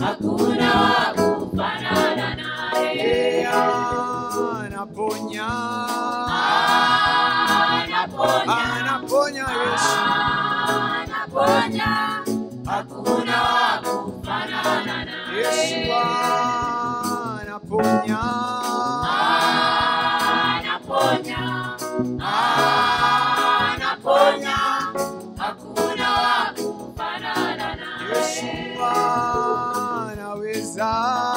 hakuna wa kufanana naye. Yeye anaponya, Anaponya, anaponya Yesu. anaponya, hakuna wa kufanana naye. Yesu anaponya, Anaponya, anaponya, hakuna wa kufanana Yesu naye. anaweza,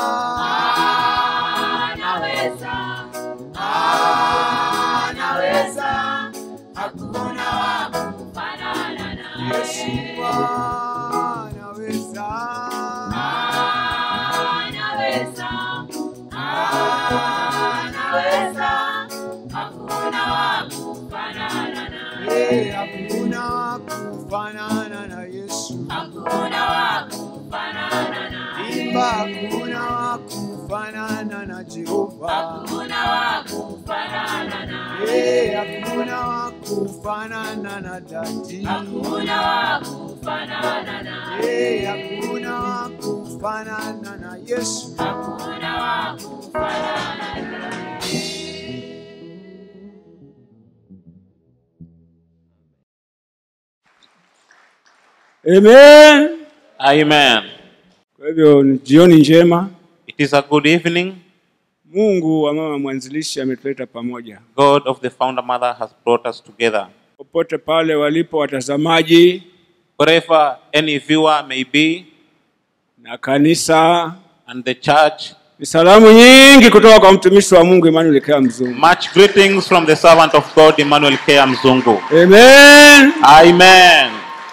Anaweza, anaweza, hakuna wa kufanana Yesu naye. anaweza, Anaweza, anaweza, hakuna wa kufanana yeye naye. hakuna kufanana na Yesu. Hakuna wa kufanana naye. Imba hakuna wa kufanana na Jehova. Hakuna wa kufanana naye. Yeye hakuna wa kufanana na dadi. Hakuna wa kufanana naye. Yeye hakuna wa kufanana na Yesu. Hakuna wa kufanana naye. Amen. Amen. Kwa hivyo ni jioni njema. It is a good evening. Mungu wa mama mwanzilishi ametuleta pamoja. God of the founder mother has brought us together. Popote pale walipo watazamaji Wherever any viewer may be, na kanisa, and the church, ni salamu nyingi kutoka kwa mtumishi wa Mungu Emmanuel Kea Mzungu. much greetings from the servant of God, Emmanuel K. Mzungu. Amen. Amen.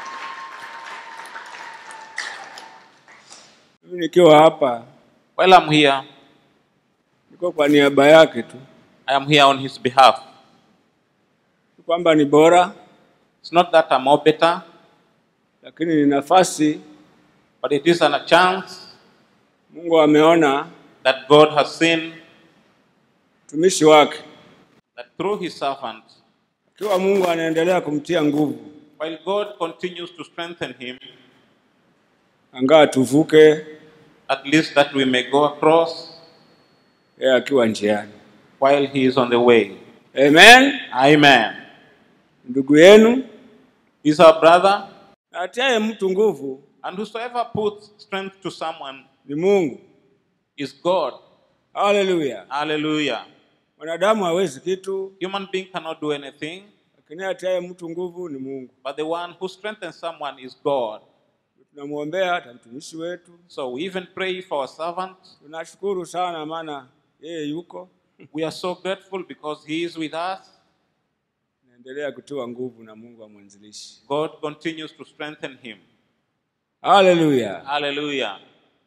Mimi nikiwa hapa While I'm here, niko kwa niaba yake tu, I am here on his behalf. Si kwamba ni bora, It's not that I'm more better, lakini ni nafasi but it is a chance Mungu ameona that God has seen mtumishi wake, that through his servant, akiwa Mungu anaendelea kumtia nguvu, while God continues to strengthen him, angaa tuvuke, at least that we may go across yeye akiwa njiani. while he is on the way. Amen. Amen. Ndugu yenu He's our brother, na atiaye mtu nguvu and whosoever puts strength to someone ni Mungu. is God. Haleluya! Hallelujah. Mwanadamu hawezi kitu, Human being cannot do anything, lakini atiaye mtu nguvu ni Mungu. but the one who strengthens someone is God. Tunamwombea hata mtumishi wetu, So we even pray for our servant. tunashukuru sana, maana yeye yuko We are so grateful because he is with us. naendelea kutiwa nguvu na Mungu wa mwanzilishi. God continues to strengthen him. Haleluya! Hallelujah.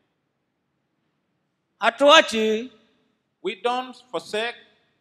Hatuachi We don't forsake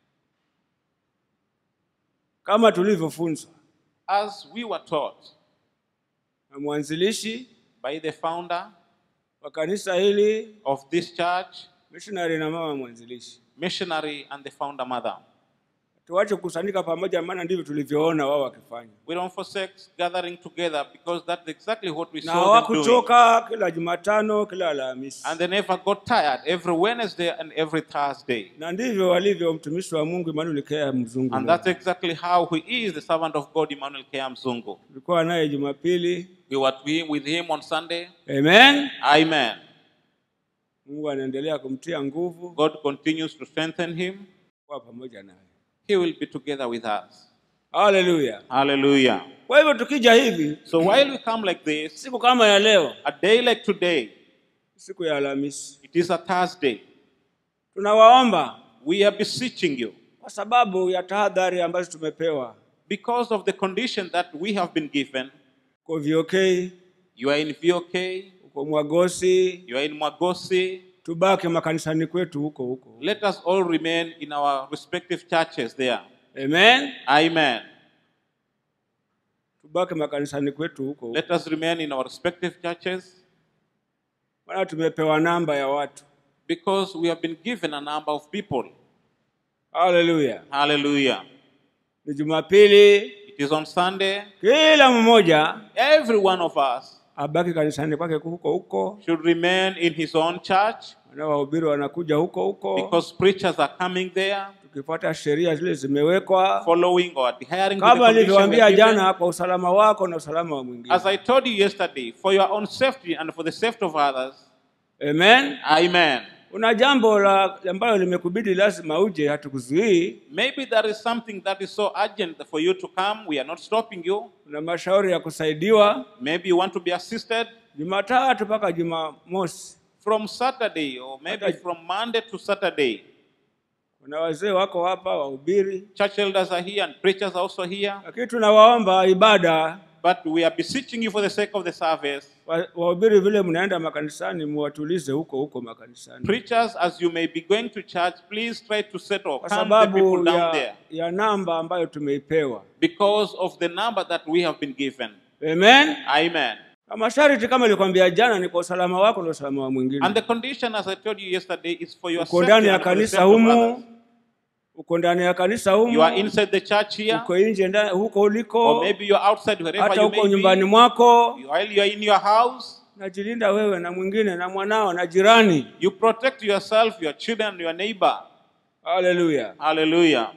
kama tulivyofunzwa as we were taught na mwanzilishi by the founder wa kanisa hili, of this church, missionary na mama mwanzilishi. missionary, and the founder mother. Tuache kukusanyika pamoja, maana ndivyo tulivyoona wao wakifanya, We don't forsake gathering together because that's exactly what we na saw them doing. hawakuchoka kila Jumatano, kila Alhamisi, And they never got tired every Wednesday and every Thursday. na ndivyo walivyo mtumishi wa Mungu Emmanuel Kea Mzungu. And that's exactly how he is, the servant of God, Emmanuel K. Mzungu. Tulikuwa naye Jumapili. We were with- with him on Sunday. Amen. Amen. Mungu anaendelea kumtia nguvu God continues to strengthen him. kuwa pamoja naye. He will be together with us. Haleluya. Hallelujah. Kwa hivyo tukija hivi So while we come like this, siku kama ya leo, a day like today, siku ya Alhamisi, it is a Thursday, tunawaomba we are beseeching you kwa sababu ya tahadhari ambazo tumepewa because of the condition that we have been given. kwa VOK, You are in VOK, uko Mwagosi, you are in Mwagosi. tubaki makanisani kwetu huko huko. Let us all remain in our respective churches there. Amen. Amen. Tubaki makanisani kwetu huko huko. Let us remain in our respective churches Maana tumepewa namba ya watu. because we have been given a number of people. Haleluya. Hallelujah. Ni Jumapili, It is on Sunday. kila mmoja Every one of us abaki kanisani kwake huko huko, should remain in his own church na wahubiri wanakuja huko huko, because preachers are coming there, tukifuata sheria zile zimewekwa, following or adhering to the kama condition nilivyowaambia we're given. jana, kwa usalama wako na usalama wa mwingine. As I told you yesterday, for your own safety and for the safety of others. Amen. Amen. Una jambo la ambalo limekubidi lazima uje, hatukuzuii. Maybe there is something that is so urgent for you to come. We are not stopping you. Una mashauri ya kusaidiwa Maybe you want to be assisted Jumatatu mpaka Jumamosi. from Saturday or maybe Saturday. from Monday to Saturday. Kuna wazee wako hapa wahubiri, Church elders are here and preachers are also here. lakini tunawaomba ibada But we are beseeching you for the sake of the service. wa- wahubiri vile mnaenda makanisani, muwatulize huko huko makanisani, Preachers, as you may be going to church, please try to settle, kwa calm the sababu people down ya, there ya namba ambayo tumeipewa. because of the number that we have been given. Amen. Amen. Na masharti kama nilikwambia jana, ni kwa usalama wako na usalama wa mwingine. And the condition, as I told you yesterday, is for your Uko safety ndani ya and for the kanisa safety of others. humu, uko ndani ya kanisa You are humu, inside the church here, uko nje ndani- huko or uliko, maybe you are outside wherever hata you huko may nyumbani be. mwako, While you are in your house, najilinda wewe na mwingine na mwanao na jirani. you protect yourself, your children, your neighbor. Haleluya! Hallelujah.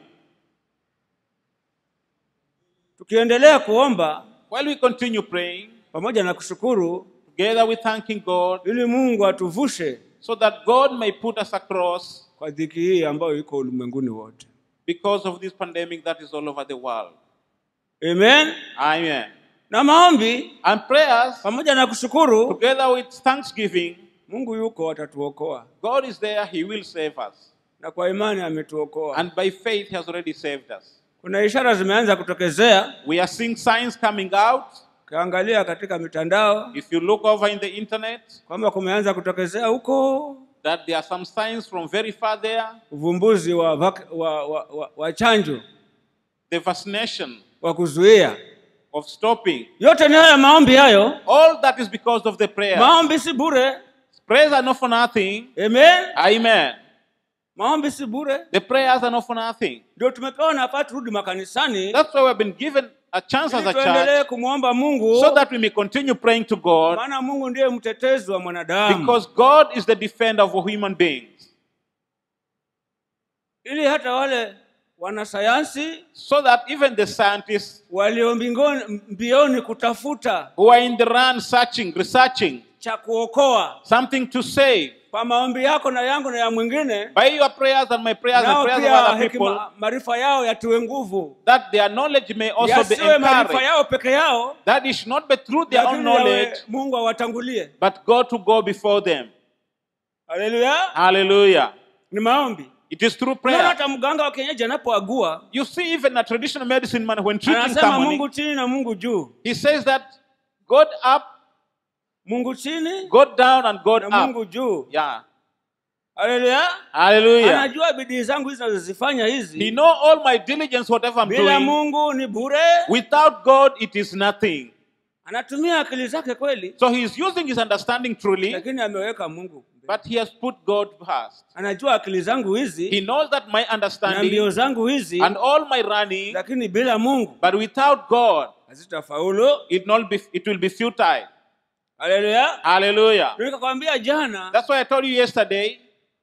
Tukiendelea kuomba While we continue praying, pamoja na kushukuru, together with thanking God, ili Mungu atuvushe so that God may put us across kwa dhiki hii ambayo iko ulimwenguni wote. because of this pandemic that is all over the world. Amen. Amen. Na maombi And prayers, pamoja na kushukuru, together with thanksgiving, Mungu yuko, atatuokoa, God is there, He will save us. na kwa imani ametuokoa. And by faith, He has already saved us. Kuna ishara zimeanza kutokezea, We are seeing signs coming out. ukiangalia katika mitandao If you look over in the internet, kwamba kumeanza kutokezea huko that there are some signs from very far there. uvumbuzi wa, vak- wa, wa, wa, wa chanjo The vaccination wa kuzuia. of stopping. Yote ni haya maombi hayo. All that is because of the prayer. Maombi si bure. Prayers are not for nothing. Amen. Amen. Maombi si bure. The prayers are not for nothing. Ndio tumepewa nafasi turudi makanisani That's why we've been given a chance as ili a tuendelee church kumwomba Mungu, so that we may continue praying to God maana Mungu ndiye mtetezi wa mwanadamu, because God is the defender of human beings. ili hata wale wanasayansi So that even the scientists walio mbingoni- mbioni kutafuta who are in the run searching, researching cha kuokoa something to save kwa maombi yako na yangu na ya mwingine, by your prayers and my prayers and nao prayers of pia other people, hekima, maarifa yao yatiwe nguvu, that their knowledge may also be yasiwe maarifa encouraged. yao peke yao, That it should not be through their own lakini yawe knowledge, Mungu awatangulie. but God to go before them. Haleluya! Hallelujah. Ni maombi. It is through Unaona prayer. hata mganga wa kienyeji anapoagua You see, even a traditional medicine man, when treating anasema someone, Mungu chini na Mungu juu, he says that God up, Mungu chini God down, and God na up. Mungu juu. Yeah. Haleluya! Hallelujah. Anajua bidii zangu hizi nazozifanya He hizi know all my diligence, whatever I'm bila doing. Mungu ni bure. Without God, it is nothing. Anatumia akili zake kweli, So he is using his understanding truly, lakini ameweka Mungu. but he has put God first. Anajua akili zangu He hizi knows that my na understanding mbio zangu hizi, and all my running, lakini bila Mungu but without God, hazitafaulu. it not be it will be futile. Haleluya! Hallelujah. Nikakwambia jana, That's why I told you yesterday.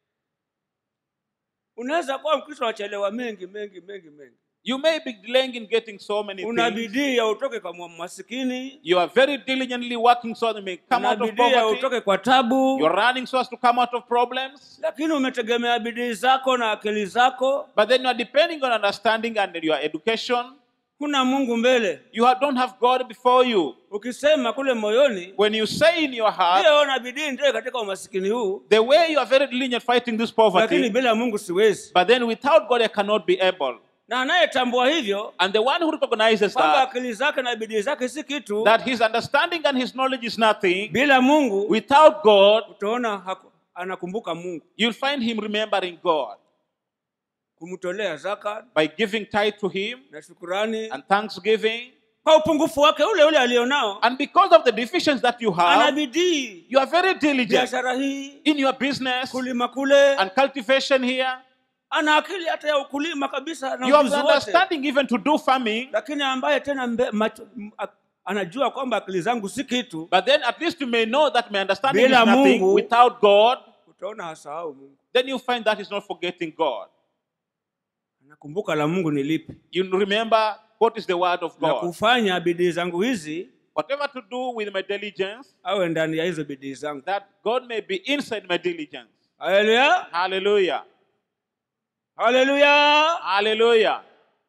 unaweza kuwa Mkristo unachelewa mengi mengi mengi mengi, You may be delaying in getting so many una things. bidii ya utoke kwa mwa- masikini, You are very diligently working so that you may come una out of bidii ya poverty. utoke kwa tabu, You're running so as to come out of problems. lakini umetegemea bidii zako na akili zako, But then you are depending on understanding and your education. huna Mungu mbele. You ha- don't have God before you. Ukisema kule moyoni, When you say in your heart, ndiyo na bidii ndio katika umasikini huu, the way you are very diligent fighting this lakini poverty, bila Mungu siwezi. but then without God I cannot be able. Na anayetambua hivyo And the one who recognizes kwamba that, akili zake na bidii zake si kitu, that his understanding and his knowledge is nothing, bila Mungu without God, utaona haku- anakumbuka Mungu, you'll find him remembering God kumtolea zaka by giving tithe to him na shukurani and thanksgiving. kwa upungufu wake ule ule alionao. And because of the deficiencies that you Ana have, bidii you are very diligent biashara hii, in your business kulima kule, and cultivation here. ana akili hata ya ukulima kabisa na You have ujuzi the wote, understanding even to do farming, lakini ambaye tena mbe, macho, m- a- anajua kwamba akili zangu si kitu But then at least you may know that my understanding is Bila nothing Mungu. without God. utaona hasahau mungu Then you find that he's not forgetting God. nakumbuka la mungu ni lipi You remember what is the word of na God. kufanya bidii zangu hizi Whatever to do with my diligence, awe ndani ya hizo bidii zangu that God may be inside my diligence. haleluya Hallelujah. haleluya Hallelujah.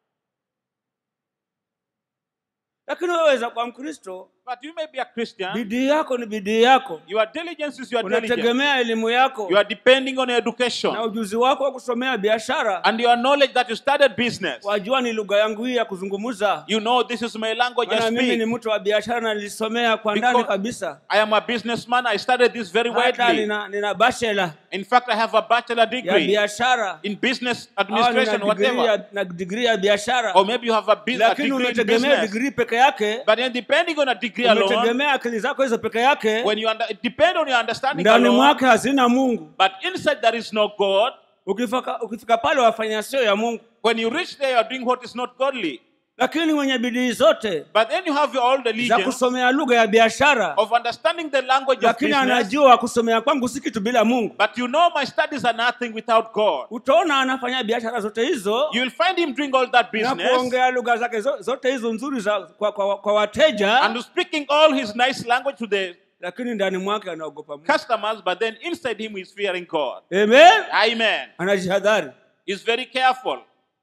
lakini weweza kwa mkristo But you may be a Christian. bidii yako ni bidii yako Your diligence is your diligence. unategemea elimu yako You are depending on your na education ujuzi wako wa kusomea biashara and your knowledge that you started business. wajua ni lugha yangu hii ya kuzungumza You know this is my language I maana mimi ni speak. mtu wa biashara na nilisomea kwa ndani Because kabisa I am a businessman. I studied this very hata widely. nina, nina bachelor In fact, I have a bachelor ya degree biashara in business au nina administration, degree whatever. ya, na degree ya biashara Or maybe you have a, bus- a lakini degree in unategemea business. degree peke yake But then depending on a degree alone, umetegemea akili zako hizo peke yake when you under, depend on your understanding ndani alone, mwake hazina mungu but inside there is no God. ukifika, ukifika pale wafanya sio ya mungu When you reach there, you are doing what is not godly. lakini mwenye bidii zote But then you have your all za diligence kusomea lugha ya biashara of understanding the language of lakini business. anajua kusomea kwangu si kitu bila mungu But you know my studies are nothing without God. utaona anafanya biashara zote hizo You will find him doing all that na business kuongea lugha zake zo- zote hizo nzuri za, kwa, kwa, kwa wateja and speaking all his nice language to the lakini ndani mwake anaogopa mungu customers, but then inside him he's fearing God. Amen. Amen. anajihadhari He's very careful.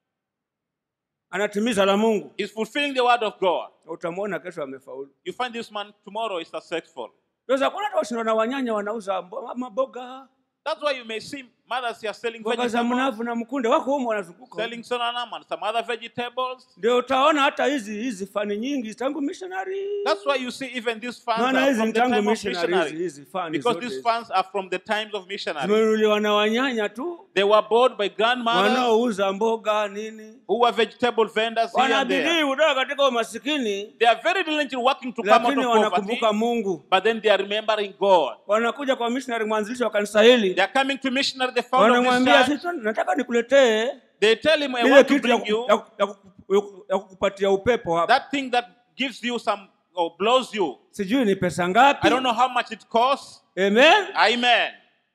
anatimiza la mungu He's fulfilling the word of God. utamwona kesho amefaulu You find this man tomorrow is successful. weza kuona hata washindwa na wanyanya wanauza mbo- maboga That's why you may see mothers here selling mboga za vegetables, mnavu na mkunde wako humo wanazunguka selling sonanam and some other vegetables. ndio utaona hata hizi hizi fani nyingi tangu missionary That's why you see even these funds maana are hizi from ni the tangu time of missionary hizi missionary. hizi fani Because zote these hizi. funds are from the times of missionary. zimenunuliwa na wanyanya tu They were bought by grandmothers wanaouza mboga nini who were vegetable vendors here and wanabidii there. kutoka katika umasikini They are very diligent in working to come out lakini of poverty, wanakumbuka mungu but then they are remembering God. wanakuja kwa missionary mwanzilishi wa kanisa hili They are coming to missionary, the founder of this wanamwambia church. "Sisi nataka nikuletee They tell him, I ile want to kitu ya, bring ku- you ya, ku- ya, ku- ya kukupatia upepo hapa that thing that gives you some or blows you. sijui ni pesa ngapi I don't know how much it costs. amen Amen.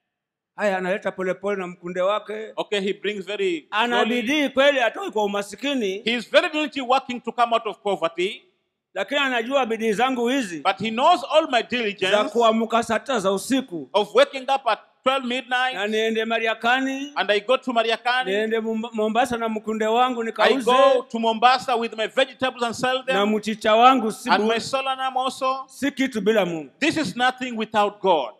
haya analeta polepole na mkunde wake Okay, he brings very ana slowly. bidii kweli atoi kwa umasikini He is very diligently working to come out of poverty, lakini anajua bidii zangu hizi but he knows all my za diligence kuamka saa tisa za usiku of waking up at 12 na midnight niende mariakani and I go to Mariakani. niende Mumba- mombasa na mkunde wangu I nikauze go to Mombasa with my vegetables and sell na them mchicha wangu si, and bu- my solanum also. si kitu bila mungu This is nothing without God.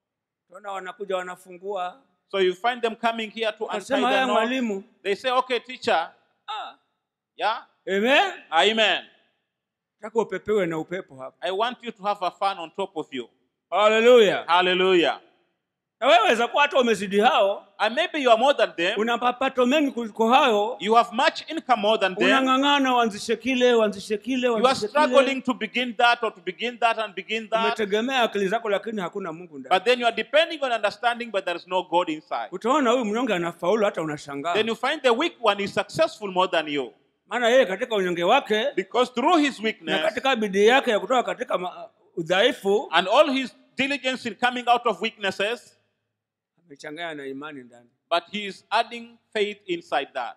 tona wanakuja wanafungua So you find them coming here to untie nasema the haya knot. mwalimu They say, okay, teacher. ah, Yeah? amen Amen. taka upepewe na upepo hapa I want you to have a fan on top of you. haleluya Hallelujah. na wewe weza kuwa hata umezidi hao And maybe you are more than them. una mapato mengi kuliko hao You have much income more than them. unang'ang'ana uanzishe kile uanzishe kile You are uanzishe kile struggling to begin that or to begin that and begin that. umetegemea akili zako lakini hakuna mungu ndani But then you are depending on understanding, but there is no God inside. utaona huyu mnyonge anafaulu hata unashangaa Then you find the weak one is successful more than you. maana yeye katika unyonge wake Because through his na weakness katika bidii yake ya kutoka katika ma- udhaifu and all his diligence in coming out of weaknesses, amechanganya na imani ndani but he is adding faith inside that.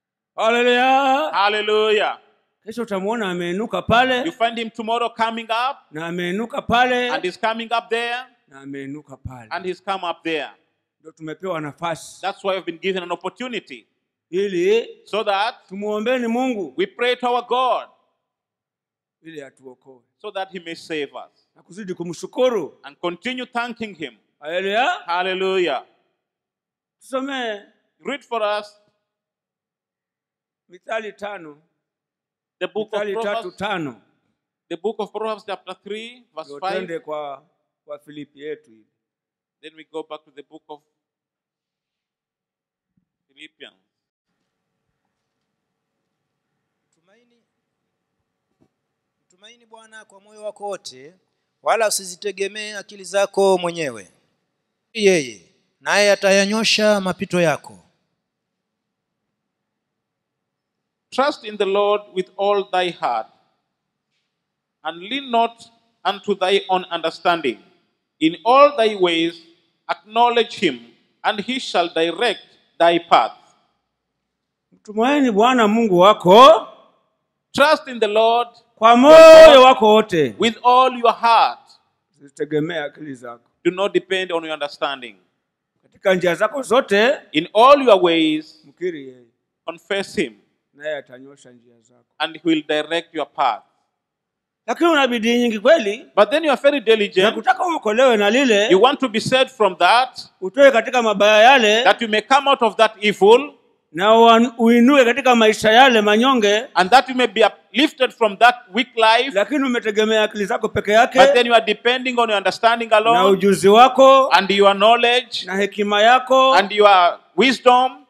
haleluya Hallelujah. kesho utamwona ameinuka pale You find him tomorrow coming up na ameinuka pale and he's coming up there na ameinuka pale and he's come up there. ndio tumepewa nafasi That's why we've been given an opportunity ili so that tumwombeni mungu we pray to our God ili atuokoe so that he may save us na kuzidi kumshukuru and continue thanking him. haleluya Hallelujah. tusomee Read for us mithali tano the book of mithali tatu Proverbs, tano the book of Proverbs chapter 3 verse ndio 5. twende kwa kwa filipi yetu hivi Then we go back to the book of Philippians. Mtumaini, mtumaini Bwana kwa moyo wako wote, wala usizitegemee akili zako mwenyewe. Yeye naye atayanyosha mapito yako. Trust in the Lord with all thy heart, and lean not unto thy own understanding. In all thy ways acknowledge him, and he shall direct thy path. mtumaini bwana mungu wako Trust in the Lord kwa moyo wako wote with all your heart. zitegemea akili zako Do not depend on your understanding. katika njia zako zote In all your ways, mkiri yeye confess him, naye atanyosha njia zako and he will direct your path. lakini una bidii nyingi kweli But then you are very na diligent. kutaka uokolewe na lile You want to be saved from that, utoe katika mabaya yale that you may come out of that evil, na uan- uinue katika maisha yale manyonge and that you may be uplifted from that weak life. lakini umetegemea akili zako peke yake But then you are depending on your understanding na alone, ujuzi wako and your knowledge, na hekima yako and your wisdom.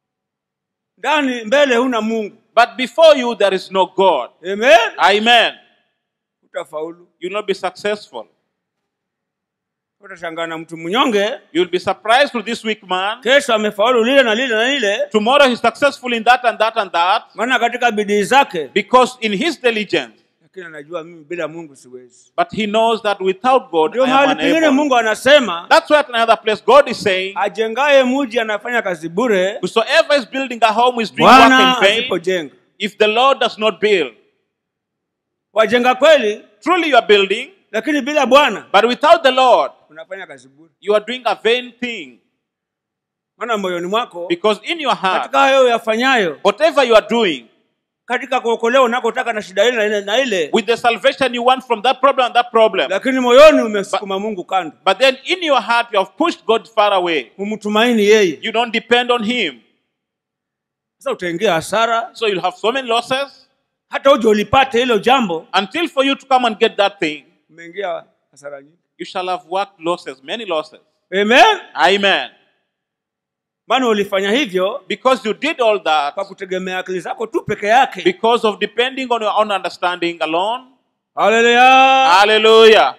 ndani mbele huna mungu But before you, there is no God. amen Amen. utafaulu You will not be successful. utashangaa na mtu mnyonge You will be surprised with this weak man. kesho amefaulu lile na lile na lile Tomorrow he's successful in that and that and that maana katika bidii zake because in his diligence. lakini anajua mimi bila mungu siwezi But he knows that without God, ndio I am mahali pengine unable. mungu anasema That's why at another place God is saying, ajengaye muji anafanya kazi bure Whosoever is building a home is doing work bwana in vain asipojenga if the Lord does not build. wajenga kweli Truly you are building, lakini bila bwana but without the Lord, unafanya kazi bure you are doing a vain thing. maana moyoni mwako Because in your heart, katika hayo yafanyayo whatever you are doing, katika kuokolewa unakotaka na shida ile na ile na ile with the salvation you want from that problem and that problem, lakini moyoni umesukuma mungu kando but then in your heart you have pushed God far away. humtumaini yeye You don't depend on Him. sasa utaingia hasara So you'll have so many losses hata uje ulipate hilo jambo until for you to come and get that thing, umeingia hasara nyingi you shall have worked losses, many losses. amen Amen. maana ulifanya hivyo Because you did all that kwa kutegemea akili zako tu peke yake because of depending on your own understanding alone. haleluya Hallelujah.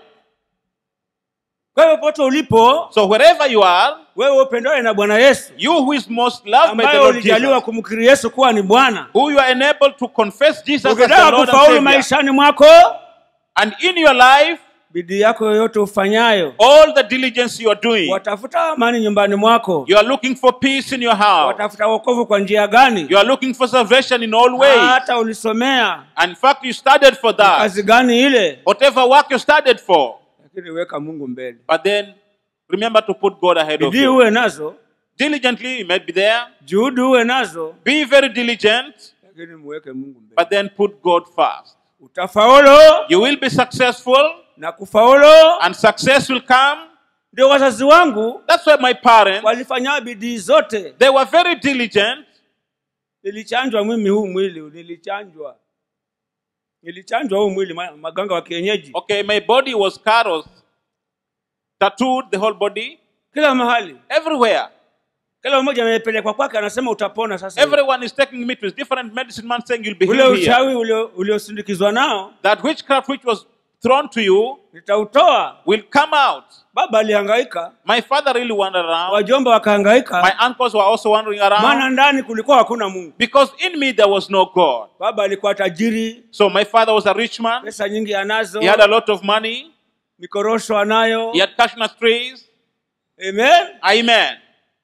kwa hivyo pote ulipo So wherever you are, wewe upendawe na bwana yesu you who is most loved by the ambaye Lord ulijaliwa Jesus, kumkiri yesu kuwa ni bwana who you are enabled to confess Jesus as the ukitaka Lord and kufaulu Savior, maishani mwako and in your life, bidii yako yoyote ufanyayo all the diligence you are doing, watafuta amani nyumbani mwako you are looking for peace in your house. watafuta wokovu kwa njia gani You are looking for salvation in all ways. hata ulisomea And in fact, you studied for that. kazi gani ile Whatever work you studied for. lakini weka mungu mbele But then remember to put God ahead of bidii you. uwe nazo Diligently, you might be there. juhudi uwe nazo Be very diligent, lakini muweke mungu mbele but then put God first. utafaulu You will be successful, na kufaulu and success will come. ndio wazazi wangu That's why my parents, walifanya bidii zote they were very diligent. nilichanjwa mimi huu mwili nilichanjwa nilichanjwa huu mwili ma- maganga wa kienyeji Okay, my body was caros, tattooed the whole body, kila mahali everywhere. kila mmoja amepelekwa kwake anasema utapona sasa hivi. Everyone is taking me to his different medicine man saying you'll be ule healed here. uchawi ulio- uliosindikizwa nao That witchcraft which was thrown to you nitautoa will come out. baba alihangaika My father really wandered around. wajomba wakahangaika My uncles were also wandering maana around ndani kulikuwa hakuna mungu because in me there was no God. baba alikuwa tajiri So my father was a rich man. pesa nyingi anazo He had a lot of money. mikorosho anayo He had cashew trees. amen Amen.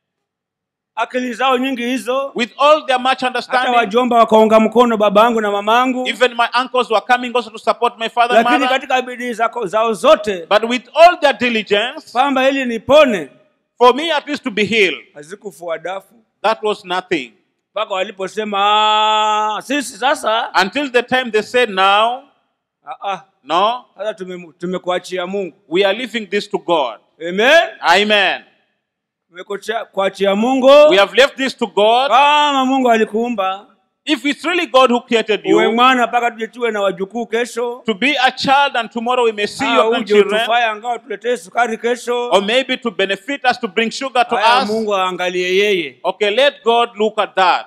akili zao nyingi hizo With all their much hata understanding, wajomba wakaunga mkono baba yangu na mama yangu even my uncles were coming also to support my father and lakini mother. katika bidii zako- zao zote But with all their diligence, kwamba ili nipone for me at least to be healed, hazikufua dafu that was nothing. mpaka waliposema "Ah, sisi sasa Until the time they said, now, ah, ah, no, sasa tume- tumekuachia mungu we are leaving this to God. amen Amen. tumekuachia kuachia mungu We have left this to God. kama mungu alikuumba If it's really God who created uwe you, mwana mpaka tuje tuwe na wajukuu kesho to be a child and tomorrow we may see Ah, your uje grandchildren, utufaye angawa tuletee sukari kesho or maybe to benefit us, to bring sugar to haya us. mungu aangalie yeye Okay, let God look at that.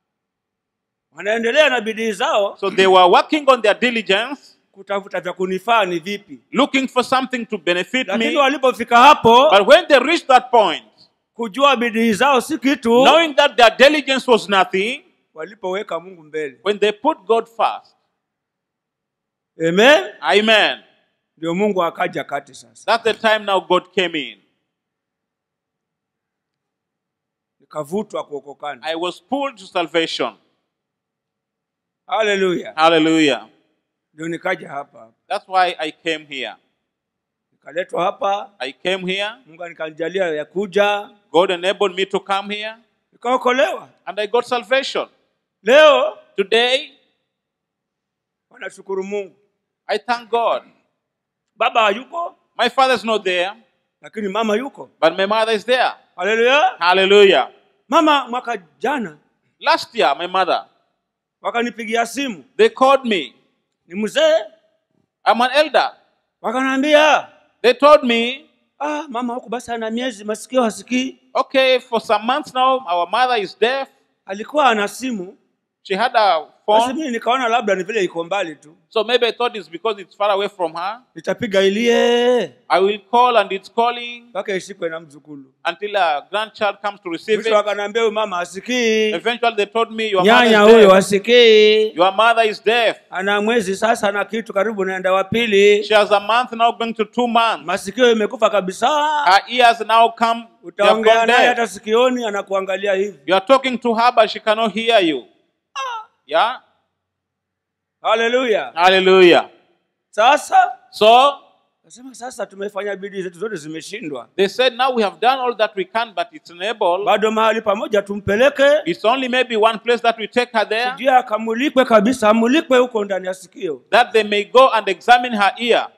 wanaendelea na bidii zao So they were working on their diligence, kutafuta vya kunifaa ni vipi looking for something to benefit lakini me. walipofika hapo But when they reached that point, kujua bidii zao si kitu knowing that their diligence was nothing, walipoweka mungu mbele when they put God first, amen Amen. ndio mungu akaja kati sasa That's the time now God came in. nikavutwa kuokokana I was pulled to salvation. haleluya Hallelujah. ndio nikaja hapa hapa That's why I came here. nikaletwa hapa I came here. mungu nikanijalia ya kuja God enabled me to come here. nikaokolewa And I got salvation. leo Today, wanashukuru mungu I thank God. baba hayuko My father's not there, lakini mama yuko but my mother is there. haleluya Hallelujah. mama mwaka jana Last year, my mother, wakanipigia simu they called me. ni mzee I'm an elder. wakanaambia They told me, ah, mama huku basi ana miezi masikio hasikii okay, for some months now, our mother is deaf. alikuwa ana simu She had a basi phone. mimi nikaona labda ni vile iko mbali tu So maybe I thought it's because it's far away from her. nitapiga ilie I will call and it's calling mpaka ishikwe na mzukulu until a grandchild comes to receive mwisho it. wakanaambia huyu mama hasikii Eventually, they told me, Your nyanya mother is huyo deaf. hasikii Your mother is deaf. ana mwezi sasa na kitu karibu naenda wa pili She has a month now going to two months. masikio imekufa kabisa Her ears now come, they have utaongea gone naye deaf. hata sikioni anakuangalia hivi You are talking to her, but she cannot hear you. Yeah? haleluya Hallelujah. sasa So nasema sasa tumefanya bidii zetu zote zimeshindwa they said, Now we have done all that we can, but it's unable. bado mahali pamoja tumpeleke It's only maybe one place that we take her there, sijui akamulikwe kabisa amulikwe huko ndani ya sikio that they may go and examine her ear.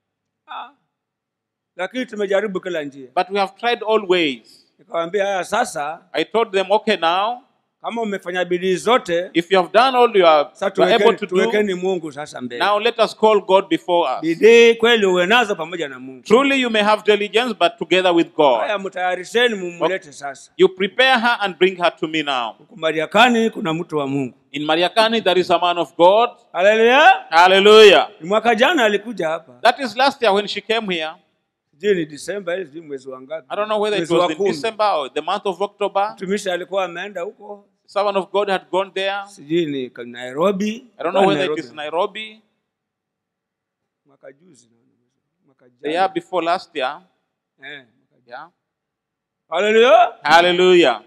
lakini tumejaribu kila njia But we have tried all ways. nikawambia haya sasa I told them, Okay, now, kama umefanya bidii zote if you have done all you are, sasa you are able tuwekeni, to do, tuwekeni mungu sasa mbele now let us call God before us. bidii kweli uwe nazo pamoja na mungu Truly, you may have diligence, but together with God. haya mtayarisheni mumlete sasa You prepare her and bring her to me now. huku mariakani kuna mtu wa mungu In Mariakani, there is a man of God. haleluya Hallelujah. ni mwaka jana alikuja hapa That is last year when she came here. sijui ni disemba ili sijui mwezi wa ngapi I don't know whether it Mwezi wa was in kumi. December or the month of October. mtumishi alikuwa ameenda huko Someone of God had gone there. sijui ni ka- nairobi I don't know Ah, whether it Nairobi. is Nairobi, mwaka juzi mwaka the year jana before last year. eh. Yeah. haleluya Hallelujah.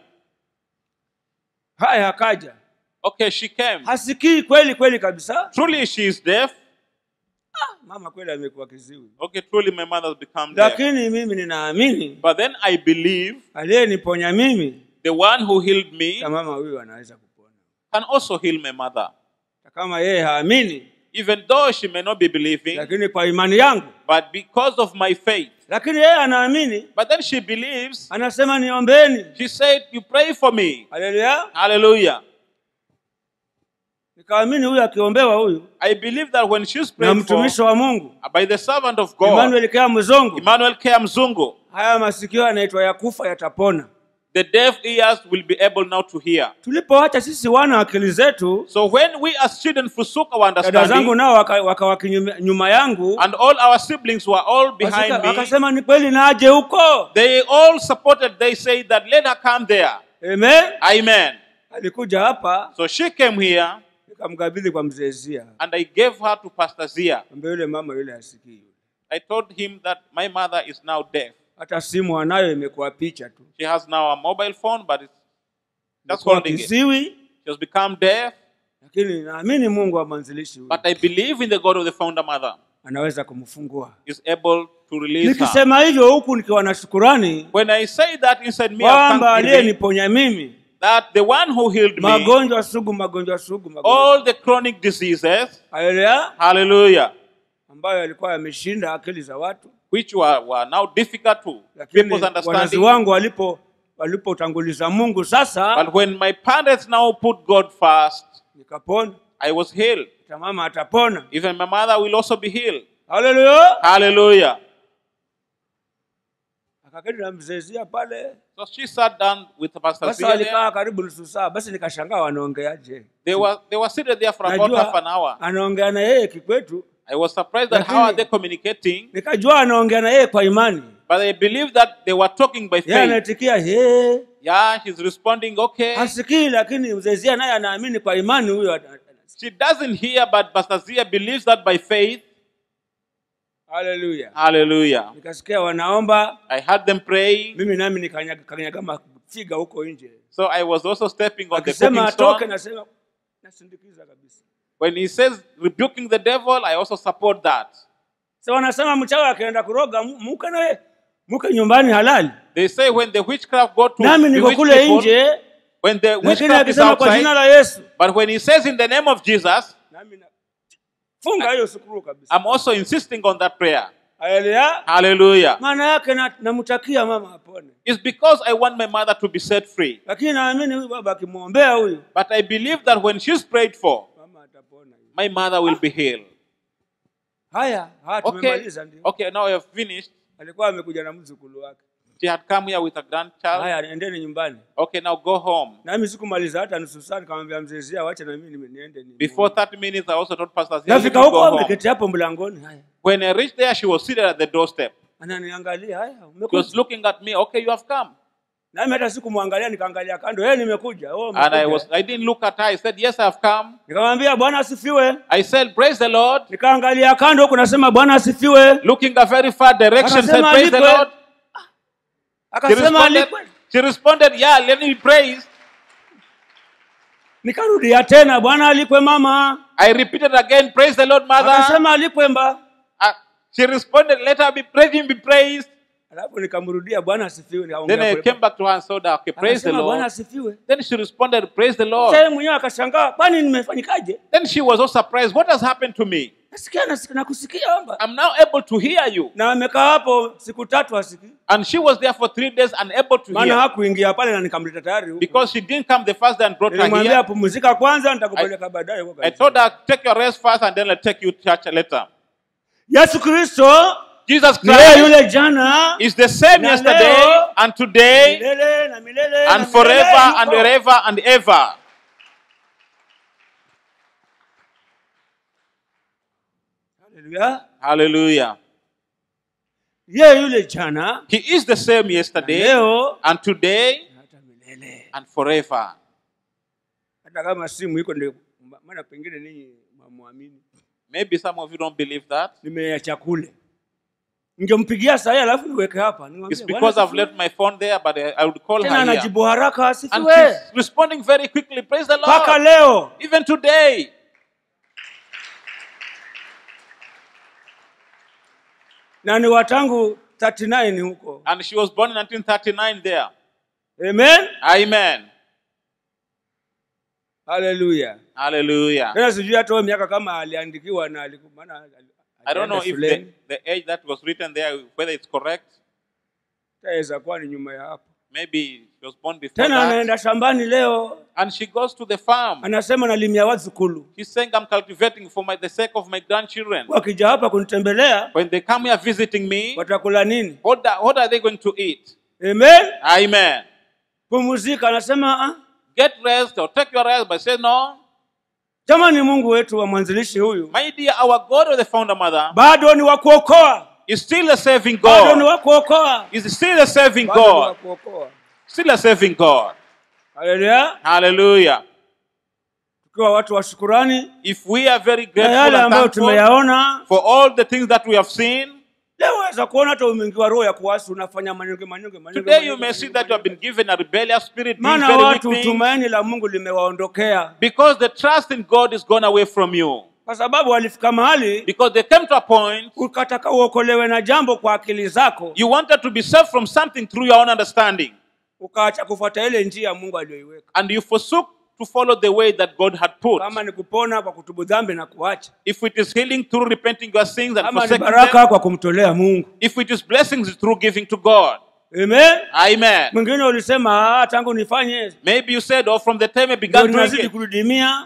haya akaja Okay, she came. hasikii kweli kweli kabisa Truly, she is deaf. mama kweli amekuwa kiziwi Okay, truly, my mother has become deaf. lakini mimi ninaamini But then I believe aliyeniponya mimi the one who healed me na mama huyu anaweza kupona can also heal my mother. Na kama yeye haamini Even though she may not be believing, lakini kwa imani yangu but because of my faith. lakini yeye anaamini But then she believes. anasema niombeni She said, You pray for me. haleluya Hallelujah. nikaamini huyu akiombewa huyu I believe that when she's na prayed for mtumishi wa mungu by the servant of God, emmanuel kea mzongo Emmanuel K. Mzungu, haya masikio yanaitwa ya kufa yatapona the deaf ears will be able now to hear. tulipoacha sisi wana akili zetu So when we as children forsook our dada zangu understanding, nao waka- wakawa kinyume- nyuma yangu and all our siblings were all behind wasika- me, wakasema ni kweli naje huko they all supported, they said that let her come there. amen Amen. alikuja hapa So she came here nikamkabidhi kwa mzee zia and I gave her to Pastor Zia. ambaye yule mama yule asikii I told him that my mother is now deaf. hata simu anayo imekuwa picha tu She has now a mobile phone, but it's just Imekuwa holding it. She kiziwi has become deaf, lakini naamini mungu wa mwanzilishi huyu but I believe in the God of the founder mother anaweza kumfungua is able to release her. nikisema hivyo huku nikiwa na shukurani When I say that inside me, of kwamba thanksgiving, aliyeniponya mimi that the one who healed me, magonjwa sugu magonjwa sugu magonjwa all the chronic diseases, haleluya hallelujah, ambayo yalikuwa yameshinda akili za watu which were, were now difficult to lakini people's wazazi understanding. wangu walipo walipotanguliza mungu sasa But when my parents now put God first, nikapona I was healed. hata mama atapona Even my mother will also be healed. haleluya Hallelujah. akaketi na mzezia pale So she sat down with Pastor basi Zia there. walikaa karibu nusu saa basi nikashangaa wanaongeaje They were, they were seated there for about half an hour. anaongea na yeye kikwetu I was surprised that how Lakini- are they communicating, nikajua anaongea na yeye kwa imani but I believe that they were talking by yeye faith. anaitikia he Yeah, he's responding, okay. hasikii lakini mzezia naye anaamini kwa imani huyo ana- ana- She doesn't hear, but Pastor Zia believes that by faith. haleluya Hallelujah. nikasikia wanaomba I heard them praying. mimi nami nikanyaga kanyaga mafiga huko nje So I was also stepping on the akisema cooking atoke stone. nasema nasindikiza kabisa When he says rebuking the devil, I also support that. sa wanasema mchawi akienda kuroga mu- muke nawe muke nyumbani halali They say when the witchcraft go to nami niko bewitch kule people, nje when the lakini witchcraft is akisema kwa jina outside, la yesu but when he says in the name of Jesus, nami na- funga hiyo sukuru kabisa I'm also insisting on that prayer. haleluya Hallelujah. maana yake na- namtakia mama apone It's because I want my mother to be set free. lakini naamini huyu baba akimwombea huyu But I believe that when she's prayed for, mama atapona my mother will be healed. haya haya Okay. tumemaliza ndio Okay, now I have finished. alikuwa amekuja na mzukulu wake She had come here with a grandchild. haya endeni nyumbani Okay, now go home. nami sikumaliza hata nusu saa nikamwambia mzee Zia wacha na mimi nime- niende ni Before 30 minutes, I also told Pastor Zia, "Let me nafika go huko home. ameketi hapo mlangoni haya When I reached there, she was seated at the doorstep. ananiangalia haya She was umekuja looking at me. Okay, you have come. nami hata sikumwangalia nikaangalia kando yeye nimekuja oh, And I umekuja. was I didn't look at her. I said, Yes, I have come. nikamwambia bwana asifiwe I said, Praise the Lord. nikaangalia kando huku nasema bwana asifiwe Looking a very far direction, said, Akasema Praise the alipwe. Lord. She akasema responded, alipwe she responded, Yeah, let me praise. nikarudia tena bwana alipwe mama I repeated again, Praise the Lord, mother. akasema alipwe mba Uh, she responded, Let her be praised, him be praised. alafu nikamrudia bwana asifiwe Then nikaongea I pole came back to her and told her, Okay, praise the Akasema, bwana Lord. asifiwe Then she responded, Praise the Sasa Lord. yeye mwenyewe akashangaa kwani nimefanyikaje Then she was so surprised. What has happened to me? nasikia nasik- nakusikia omba I'm now able to hear you. na amekaa hapo siku tatu asikii And she was there for three days unable to maana hear. hakuingia pale na nikamleta tayari huku. Because she didn't come the first day and brought her nilimwambia here. pumzika kwanza nitakupeleka baadaye huko I kanisani. told her, take your rest first and then I'll take you to church later. yesu kristo Jesus ni yeye Christ yule jana is the same Na yesterday leo, and today milele na milele na and milele forever yuko. and wherever and ever. Haleluya. Hallelujah. yeye yule jana He is the same na yesterday leo and today na hata milele and forever. hata kama simu iko ndio maana pengine ninyi mwamwamini Maybe some of you don't believe that. nimeacha kule ningempigia saa hii alafu niweke hapa nimwambie, It's "Bwana because I've asifiwe." left my phone there, but I I would call tena her here. anajibu haraka And asifiwe she's responding very quickly. Praise the mpaka Lord. leo Even today. na ni watangu 39 huko And she was born in 1939 there. amen Amen. haleluya Hallelujah. tena sijui hata huyo miaka kama aliandikiwa na aliku- maana ali- I don't know alienda if the, shuleni. the age that was written there, whether it's correct. Itaweza kuwa ni nyuma ya hapo Maybe she was born before tena that. anaenda shambani leo And she goes to the farm. anasema nalimia wazukulu She's saying, I'm cultivating for my, the sake of my grandchildren. wakija hapa kunitembelea When they come here visiting me, watakula nini what, the- what are they going to eat? amen Amen. pumuzika anasema ah, Get rest or take your rest, but say, No, jamani mungu wetu wa mwanzilishi huyu my dear, our God or the founder mother bado ni wa kuokoa is still a saving bado ni God. wa kuokoa Is still a saving bado ni wa God. kuokoa Still a saving God. haleluya Hallelujah. tukiwa watu wa shukurani If we are very na grateful yale and ambayo thankful tumeyaona for all the things that we have seen, leo waweza kuona hata umeingiwa roho ya kuasi unafanya manyonge manyonge manyonge, today you manyonge, may see manyonge, that you have been given a rebellious spirit, doing maana very watu weak things, tumaini la mungu limewaondokea because the trust in God is gone away from you. kwa sababu walifika mahali Because they came to a point ukataka uokolewe na jambo kwa akili zako you wanted to be saved from something through your own understanding, ukaacha kufuata ile njia mungu aliyoiweka and you forsook to follow the way that God had put. kama ni kupona kwa kutubu dhambi na kuacha If it is healing through repenting your sins and kama ni forsaking baraka them, kwa kumtolea mungu if it is blessings through giving to God. amen Amen. mwingine ulisema "Ah, tangu nifanye Maybe you said, oh, from the time I ndio began doing ninazidi it, kurudimia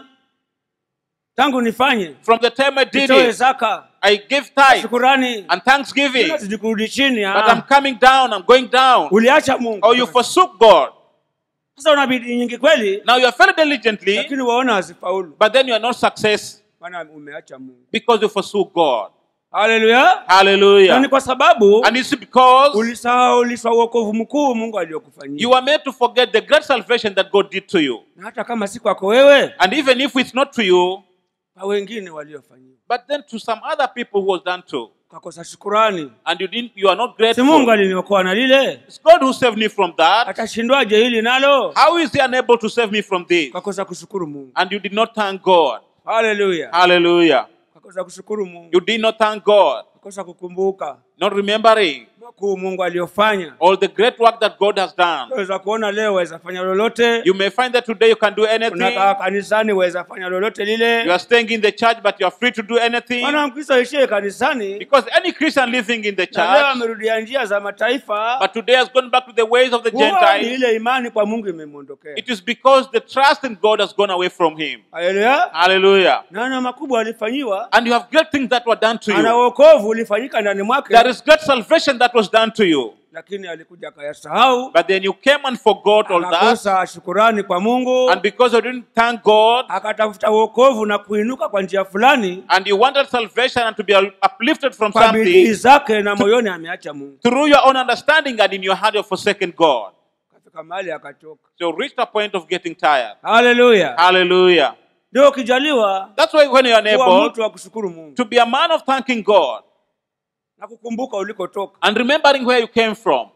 tangu nifanye from the time I did nitoe it, zaka I give tithe shukurani and thanksgiving, nazidi kurudi chini but ah. I'm coming down, I'm going down. uliacha mungu Or you forsook God. sasa una bidii nyingi kweli Now you are very diligently, lakini waona hazifaulu but then you are not success maana umeacha mungu because you forsook God. haleluya na ni Hallelujah. kwa sababu And it's because ulisahaulishwa uokovu mkuu mungu aliyokufanyia you are made to forget the great salvation that God did to you. na hata kama si kwako wewe And even if it's not to you, kwa wengine waliofanyiwa But then to some other people who was done to, ukakosa shukurani and you didn't, you are not si mungu grateful. aliniokoa na lile It's God who saved me from that. atashindwaje hili nalo How is He unable to save me from this? ukakosa kushukuru mungu And you did not thank God. haleluya Hallelujah. ukakosa kushukuru mungu You did not thank God. ukakosa kukumbuka Not remembering makuu mungu aliyofanya all the great work that God has done. waweza kuona leo waweza fanya lolote You may find that today you can do anything. unakaa kanisani waweza fanya lolote You lile are staying in the church, but you are free to do anything. maana mkristo aishie kanisani Because any Christian living in the na leo church, amerudia njia za mataifa but today has gone back to the ways of the huwa ni Gentiles, ile imani kwa mungu imemwondokea it is because the trust in God has gone away from him. haleluya Hallelujah. naona makubwa alifanyiwa And you have great things that were done to ana you. wokovu ulifanyika ndani mwake There is great salvation that was done to you. lakini alikuja akayasahau But then you came and forgot all that. akakosa shukurani kwa mungu And because you didn't thank God, akatafuta wokovu na kuinuka kwa njia fulani and you wanted salvation and to be uplifted from kwa bidii something, zake na moyoni ameacha mungu through your own understanding and in your heart you have forsaken God. kafika mahali akachoka So you reached a point of getting tired. haleluya Hallelujah. ndio ukijaliwa That's why when you are kuwa unable mtu wa kushukuru mungu to be a man of thanking God na kukumbuka ulikotoka and remembering where you came from,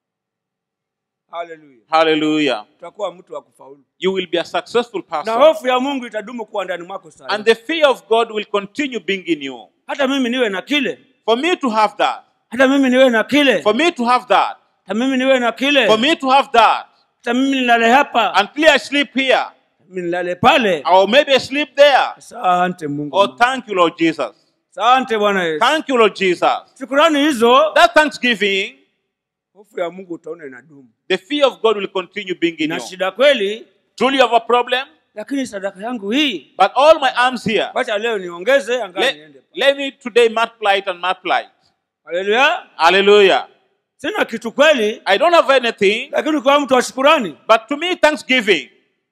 haleluya hallelujah, utakuwa mtu wa kufaulu you will be a successful na person. hofu ya mungu itadumu kuwa ndani mwako And sana the fear of God will continue being in you. hata mimi niwe na kile For me to have that, hata mimi niwe na kile for me to have that, hata mimi niwe na kile for me to have that, hata mimi nilale hapa until I sleep here, mimi nilale pale or maybe I sleep there. asante mungu Oh, thank you, Lord Jesus. asante bwana yesu Thank you, Lord Jesus. shukurani hizo That thanksgiving, hofu ya mungu utaona inadumu the fear of God will continue being in na you. shida kweli Truly, you have a problem, lakini sadaka yangu hii but all my arms here, wacha leo niongeze angaa let, niende let me today multiply it and multiply it. haleluya Hallelujah. sina kitu kweli I don't have anything, lakini ukiwa mtu wa shukurani but to me, thanksgiving,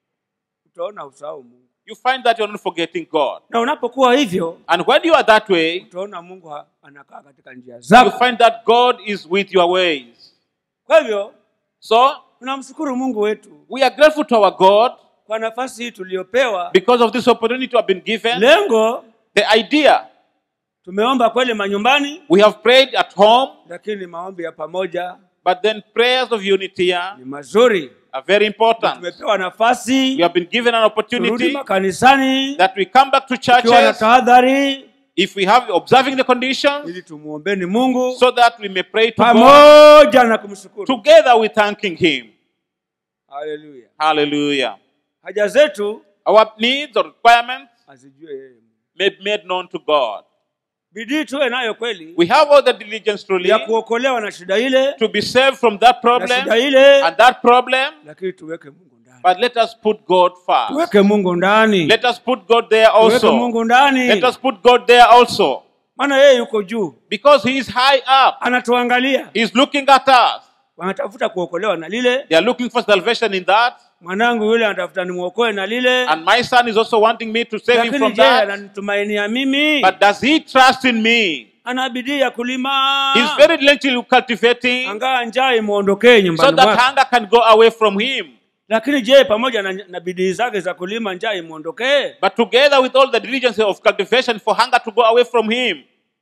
utaona usahau mungu you find that you're not forgetting God. na unapokuwa hivyo And when you are that way, utaona mungu ha- anakaa katika njia you zako find that God is with your ways. kwa hivyo So, tunamshukuru mungu wetu we are grateful to our God kwa nafasi hii tuliyopewa because of this opportunity we have been given. lengo The idea, tumeomba kweli manyumbani we have prayed at home, lakini maombi ya pamoja but then prayers of unity here ni mazuri are very important. tumepewa We nafasi have been given an turudi opportunity makanisani that we come back to tukiwa na churches tahadhari if we have observing the conditions ili tumuombeni mungu so that we may pray to God pamoja na kumshukuru together with thanking Him. haleluya Hallelujah. haja zetu Our needs or requirements azijue yeye may be made known to God. bidii tuwe nayo kweli We have all the diligence truly ya kuokolewa na shida ile to be saved from that na problem shida ile and that problem, lakini tuweke mungu ndani but let us put God first. tuweke mungu ndani Let us put God there tuweke also. mungu ndani Let us put God there also. maana yeye yuko juu Because He is high up. anatuangalia He's looking at us. wanatafuta kuokolewa na lile They are looking for salvation in that. mwanangu yule anatafuta nimwokoe na lile And my son is also wanting me to save him lakini from je that. ananitumainia mimi But does he trust in me? ana bidii ya kulima He's very diligently cultivating angaa njaa imwondokee so nyumbani that mwake hunger can go away from him. lakini je pamoja na, na bidii zake za kulima njaa imwondokee But together with all the diligence of cultivation for hunger to go away from him,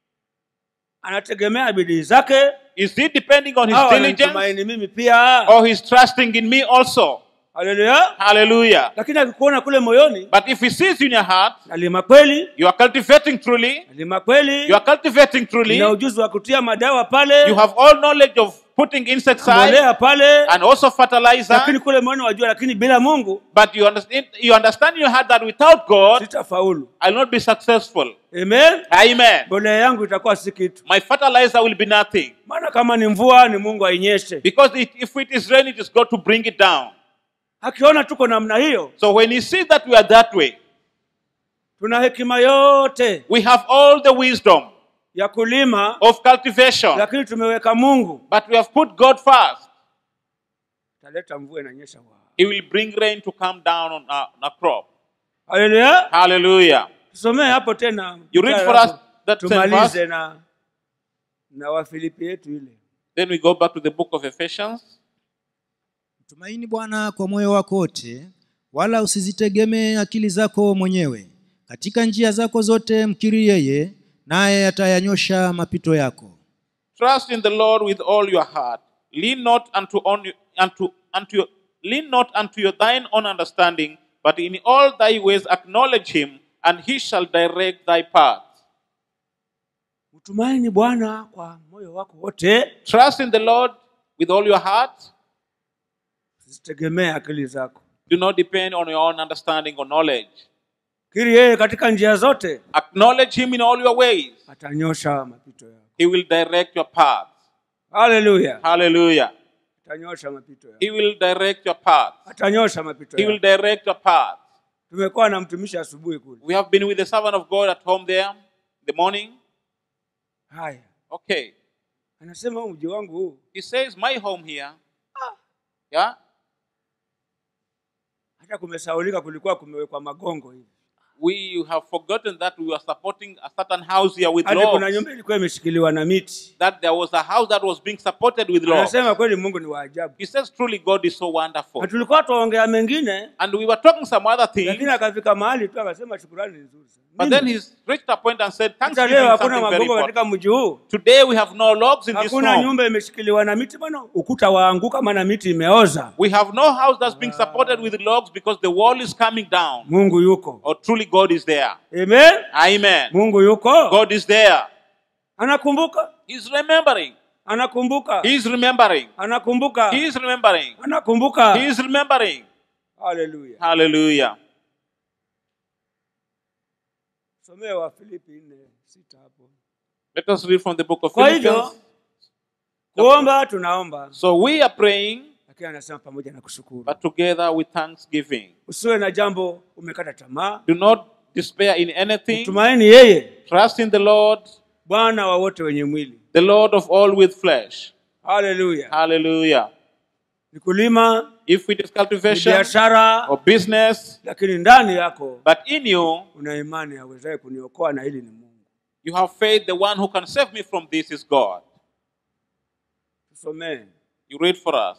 anategemea bidii zake is he depending on his au diligence ananitumaini mimi pia or he's trusting in me also? haleluya Hallelujah. lakini akikuona kule moyoni But if he sees you in your heart, nalima kweli you are cultivating truly, nalima kweli you are cultivating truly, nina ujuzi wa kutia madawa pale you have all knowledge of putting insecticide mbolea pale and also fertilizer, lakini kule moyoni wajua lakini bila mungu but you understand, you understand in your heart that without God, sitafaulu I will not be successful. amen Amen. mbolea yangu itakuwa si kitu My fertilizer will be nothing. maana kama ni mvua ni mungu ainyeshe Because it, if it is rain, it is God to bring it down. akiona tuko namna hiyo So when He sees that we are that way, tuna hekima yote we have all the wisdom ya kulima of cultivation, lakini tumeweka mungu but we have put God first. taleta mvua inanyesha Wa- He will bring rain to come down on a, on a crop. haleluya Hallelujah. tusomee hapo tena You read for Alafu us that same tumalize verse. na na wafilipi yetu ile Then we go back to the book of Ephesians. mtumaini bwana kwa moyo wako wote wala usizitegemee akili zako mwenyewe katika njia zako zote mkiri yeye naye atayanyosha mapito yako Trust in the Lord with all your heart. Lean not unto on unto unto your, lean not unto your thine own understanding, but in all thy ways acknowledge him, and he shall direct thy paths. mtumaini bwana kwa moyo wako wote Trust in the Lord with all your heart. usitegemee akili zako Do not depend on your own understanding or knowledge. kiri yeye katika njia zote Acknowledge him in all your ways. atanyosha mapito yako He will direct your paths. haleluya Hallelujah. atanyosha mapito yako He will direct your paths. atanyosha mapito He will yako direct your paths. tumekuwa na mtumishi asubuhi kule We have been with the servant of God at home there in the morning. haya Okay. anasema huu mji wangu huu He says, My home here. Yeah. hata kumesaulika kulikuwa kumewekwa magongo hivi We have forgotten that we were supporting a certain house here with hadi kuna logs. nyumba ilikuwa imeshikiliwa na miti That there was a house that was being supported with logs. anasema kweli mungu ni waajabu He says, Truly, God is so wonderful. na tulikuwa tuongea mengine And we were talking some other things. lakini akafika mahali tu akasema shukurani ni nzuri sana. But Nini? then he's reached a point and said, hata Thanksgiving leo is hakuna something very magongo important. katika mji huu Today we have no logs in this hakuna home. nyumba imeshikiliwa na miti bwana ukuta waanguka maana miti imeoza We have no house that's being supported with logs because the wall is coming down. mungu yuko Or truly God is there. amen Amen. mungu yuko God is there. anakumbuka He's remembering. anakumbuka He's remembering. anakumbuka He's remembering. anakumbuka He's remembering. haleluya Hallelujah. somea wa filipi nne sita hapo Let us read from the book of kwa hivyo Philippians. kuomba tunaomba So we are praying, lakini anasema pamoja na kushukuru but together with thanksgiving. usiwe na jambo umekata tamaa Do not despair in anything. tumaini yeye Trust in the Lord, bwana wa wote wenye mwili the Lord of all with flesh. haleluya Hallelujah. ni kulima If it is ni cultivation biashara or business, lakini ndani yako but in you, una imani awezaye kuniokoa na hili ni mungu you have faith, the one who can save me from this is God. tusomee You read for us.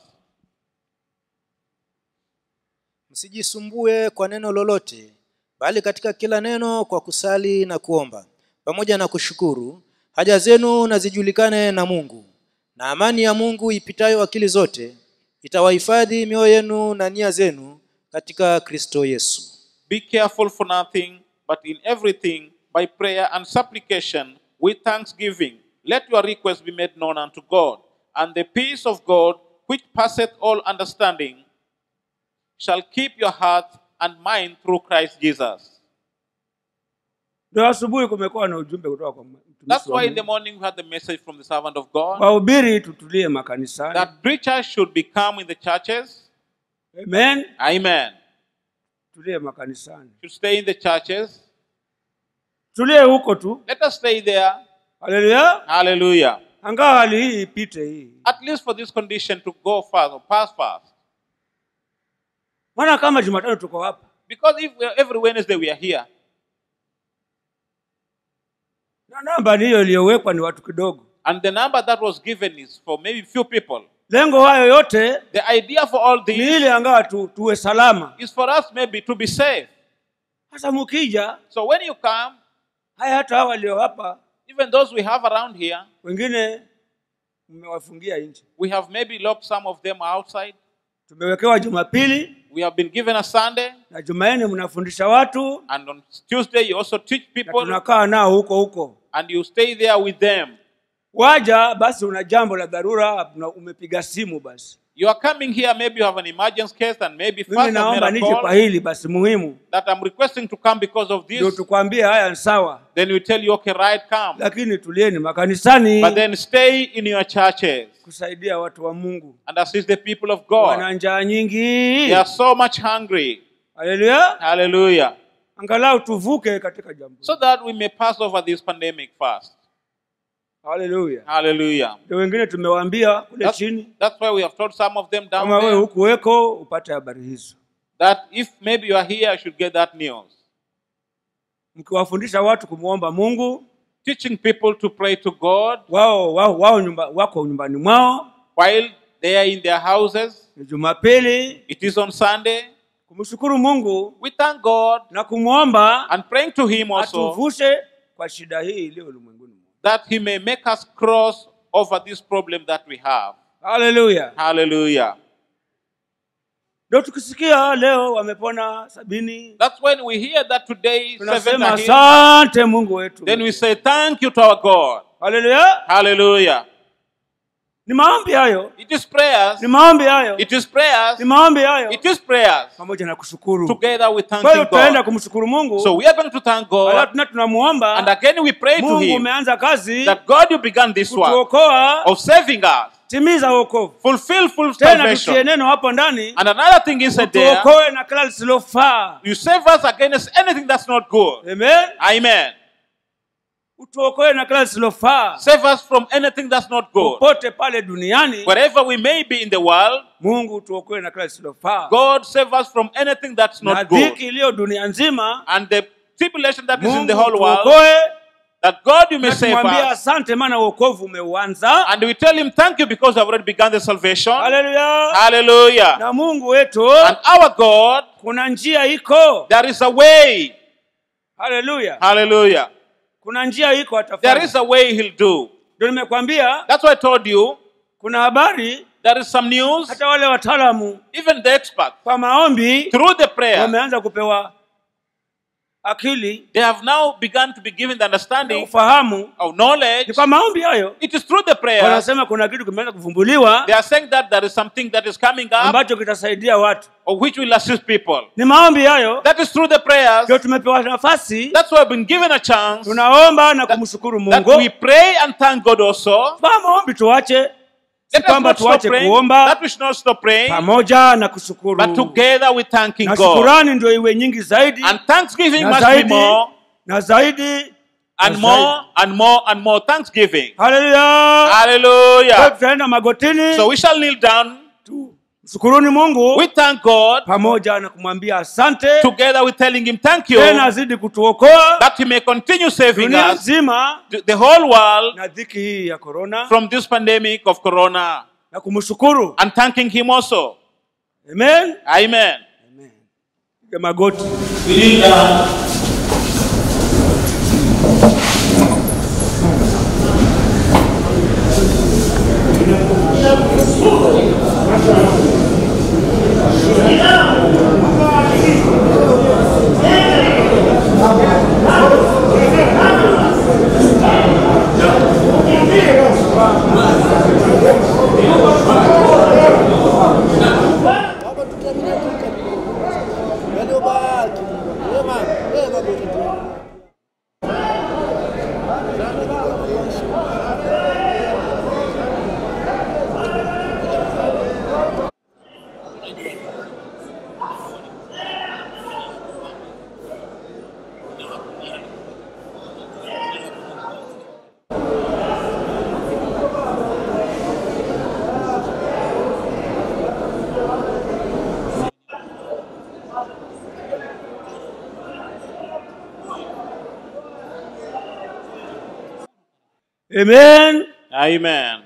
msijisumbue kwa neno lolote bali katika kila neno kwa kusali na kuomba pamoja na kushukuru haja zenu na zijulikane na mungu na amani ya mungu ipitayo akili zote itawahifadhi mioyo yenu na nia zenu katika kristo yesu Be careful for nothing, but in everything, by prayer and supplication, with thanksgiving, let your requests be made known unto God. And the peace of God, which passeth all understanding, shall keep your heart and mind through Christ Jesus. ndio asubuhi kumekuwa na ujumbe kutoka kwa mtumishi That's wa why in the Mungu. morning we had the message from the servant of God wahubiri tutulie makanisani that preachers should become in the churches. amen Amen. tulie makanisani Should stay in the churches. tulie huko tu Let us stay there. haleluya Hallelujah. angawa hali hii ipite hii At least for this condition to go fast or pass fast. maana kama jumatano tuko hapa Because if we are, every Wednesday we are here, na namba ni hiyo iliyowekwa ni watu kidogo and the number that was given is for maybe few people, lengo hayo yote the idea for all ni this ili angawa tu, tuwe salama is for us maybe to be safe. sasa mukija So when you come, haya hata hawa walio hapa even those we have around here, wengine mmewafungia nje we have maybe locked some of them outside. tumewekewa jumapili We have been given a Sunday, na jumanne mnafundisha watu and on Tuesday you also teach na people, tunakaa nao huko huko and you stay there with them. waja basi una jambo la dharura una- umepiga simu basi You are coming here, maybe you have an emergency case, and maybe mimi first I've naomba made a nije kwa call hili basi muhimu that I'm requesting to come because of ndio this. tukwambie haya ni sawa Then we tell you, okay, right, come. lakini tulieni makanisani But then stay in your churches kusaidia watu wa mungu and assist the people of God. wana njaa nyingi They are so much hungry. haleluya Hallelujah. angalau tuvuke katika jambo So that we may pass over this pandemic fast. haleluya Hallelujah. ndio wengine tumewaambia kule That's, chini that's why we have told some of them down kama wewe there hukuweko upate habari hizo that if maybe you are here, you should get that news. mkiwafundisha watu kumwomba mungu Teaching people to pray to God wao wao, wao nyumba, wako nyumbani mwao while they are in their houses. ni jumapili It is on Sunday. kumshukuru mungu We thank God na kumwomba and praying to Him also atuvushe kwa shida hii iliyo ulimwenguni mwote. that He may make us cross over this problem that we have. haleluya Hallelujah. ndio tukisikia leo wamepona sabini That's when we hear that today seven tunasema are healed, asante mungu wetu then we say thank you to our God. haleluya Hallelujah. ni maombi hayo It is prayers. ni maombi hayo It is prayers. ni maombi hayo It is prayers. pamoja na kushukuru Together with kwa hiyo thanking tutaenda God. kumshukuru mungu So we are going to thank Alafu God. tena tunamuomba And again we pray to mungu Him umeanza kazi that God you began this work kutuokoa of saving us. timiza wokovu Fulfill full tena tutie salvation. neno hapo ndani And another thing is that there, tuokoe na kila lisilofaa you save us against anything that's not good. amen Amen. utuokoe na kila lisilofaa Save us from anything that's not good. popote pale duniani Wherever we may be in the world, mungu tuokoe na kila lisilofaa God save us from anything that's na not good. dhiki iliyo dunia nzima And the tribulation that is in mungu the whole world, tuokoe that God you may na save tumwambia us. asante maana uokovu umeuanza And we tell him thank you because I've already begun the salvation. haleluya Hallelujah. na mungu wetu And our God, kuna njia iko there is a way. haleluya Hallelujah. kuna njia iko There atafanya is a way he'll do. ndio nimekwambia That's why I told you kuna habari there is some news. hata wale wataalamu Even the experts, kwa maombi through the prayer, wameanza kupewa akili they have now begun to be given the na understanding ufahamu of knowledge. ni kwa maombi hayo It is through the prayer. wanasema kuna kitu kimeanza kuvumbuliwa They are saying that there is something that is coming up ambacho kitasaidia watu or which will assist people. ni maombi hayo That is through the prayers. ndio tumepewa nafasi That's why I've been given a chance tunaomba na kumshukuru that mungu we pray and thank God also. kwa maombi tuache si Let us kwamba not stop tuache praying. kuomba That we should not stop praying, pamoja na kushukuru but together with thanking na God. shukurani ndio iwe nyingi zaidi And thanksgiving na must be zaidi more na zaidi and na more and more and more thanksgiving. haleluya Kwa hiyo Hallelujah. tutaenda magotini So we shall kneel down. mshukuruni mungu We thank God pamoja na kumwambia asante together with telling Him thank you tena azidi kutuokoa that He may continue saving dunia us, nzima the the whole world, na dhiki hii ya korona from this pandemic of Corona na kumshukuru and thanking Him also. amen Amen. Piga magoti We kneel down. Baba tukiamini tu yaliyobaki wema wema Mungu. amen Amen.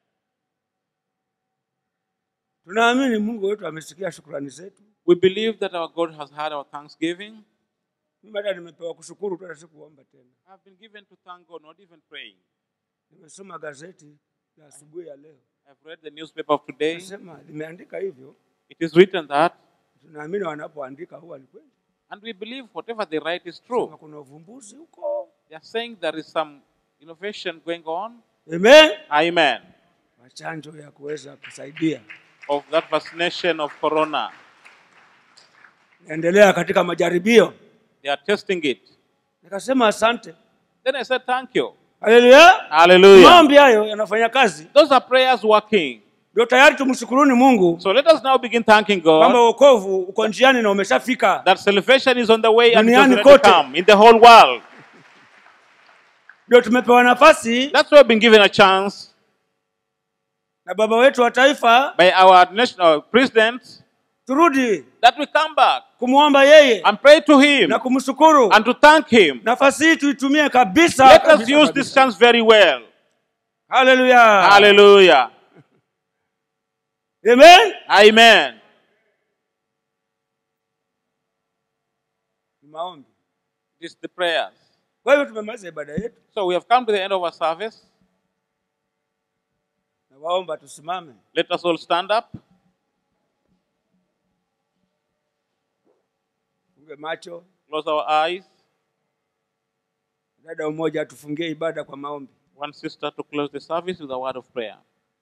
tunaamini mungu wetu amesikia shukrani zetu We believe that our God has heard our thanksgiving. mimi hata nimepewa kushukuru tu hata sikuomba tena I've been given to thank God, not even praying. nimesoma gazeti la asubuhi ya leo I've read the newspaper of today. nasema limeandika hivyo It is written that, tunaamini wanapoandika huwa ni kweli and we believe whatever they write is true. Kama kuna uvumbuzi huko They are saying there is some innovation going on. amen Amen. machanjo ya kuweza kusaidia Of that vaccination of corona. naendelea katika majaribio They are testing it. nikasema asante Then I said, Thank you. haleluya Hallelujah. maombi hayo yanafanya kazi Those are prayers working. ndio tayari tumshukuruni mungu So let us now begin thanking kwamba God wokovu uko njiani na umeshafika that salvation is on the way and it has Duniani already kote. come in the whole world. ndio tumepewa nafasi That's why we've been given a chance na baba wetu wa taifa by our national president turudi that we come back kumwomba yeye and pray to him na kumshukuru and to thank him. nafasi hii tuitumie kabisa Let us kabisa, use kabisa. this chance very well. haleluya Hallelujah. amen Amen. maombi It is the prayers. kwa hivyo tumemaliza ibada yetu So we have come to the end of our service. na waomba tusimame Let us all stand up. funge macho Close our eyes. dada mmoja atufungie ibada kwa maombi One sister to close the service with a word of prayer.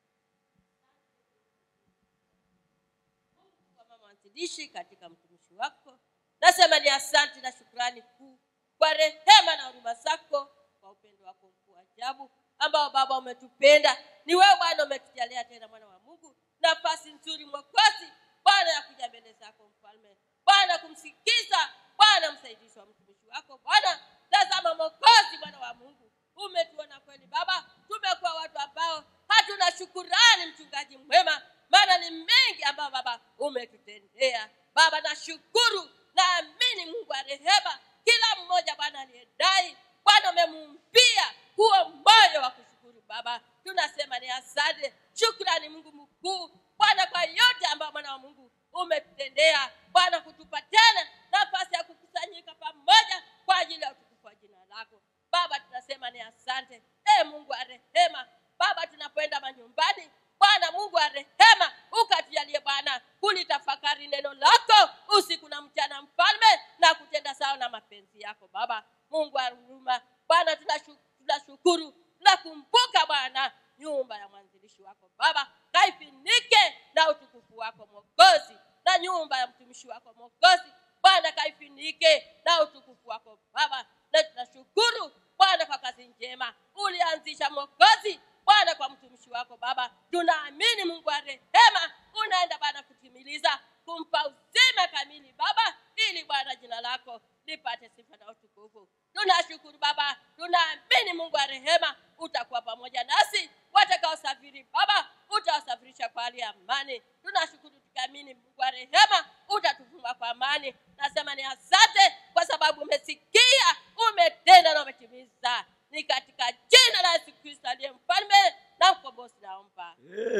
kama mwanzilishi katika mtumishi wako nasema ni asante na shukrani kuu kwa rehema na huruma zako kwa upendo wako mkuu wa ajabu ambao baba umetupenda ni wewe bwana umetujalia tena mwana wa mungu nafasi nzuri mwokozi bwana ya kuja mbele zako mfalme bwana kumsikiza bwana msaidizi wa mtumishi wako bwana tazama mwokozi bwana wa mungu umetuona kweli baba tumekuwa watu ambao hatuna shukurani mchungaji mwema maana ni mengi ambayo baba umetutendea baba nashukuru naamini mungu wa rehema kila mmoja bwana aliyedai bwana umemumpia huo moyo wa kushukuru baba tunasema ni asante shukrani mungu mkuu bwana kwa yote ambayo mwana wa mungu umetutendea bwana kutupa tena nafasi ya kukusanyika pamoja kwa ajili ya utukufu wa jina lako baba tunasema ni asante e mungu wa rehema baba tunapoenda manyumbani bwana mungu wa rehema ukatujalie bwana kulitafakari neno lako usiku na mchana mfalme na kutenda sawa na mapenzi yako baba mungu wa huruma bwana tunashu- tunashukuru tunakumbuka bwana nyumba ya mwanzilishi wako baba kaifinike na utukufu wako mwokozi na nyumba ya mtumishi wako mwokozi bwana kaifinike na utukufu wako baba na tunashukuru bwana kwa kazi njema ulianzisha mwokozi bwana kwa mtumishi wako baba tunaamini mungu wa rehema unaenda bwana kutimiliza kumpa uzima kamili baba ili bwana jina lako lipate sifa na utukufu tunashukuru baba tunaamini mungu wa rehema utakuwa pamoja nasi watakaosafiri baba utawasafirisha kwa hali ya amani tunashukuru tukiamini mungu wa rehema utatufunga kwa amani nasema ni asante kwa sababu umesikia umetenda na umetimiza ni katika jina la yesu kristo aliye mfalme na mkombozi naomba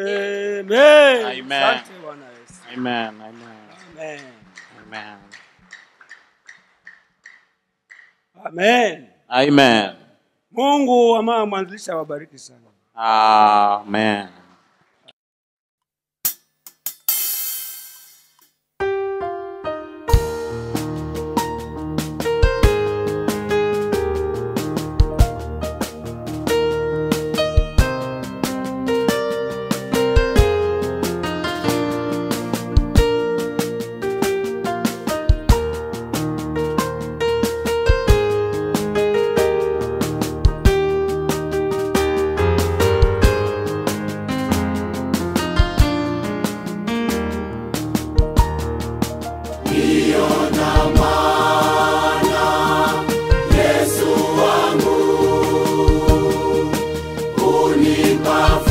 Amen. Amen. Asante Bwana Yesu. Amen. Amen. Amen. Amen. Amen. Amen. Mungu ama mwanzilisha wabariki sana. Amen. Unipa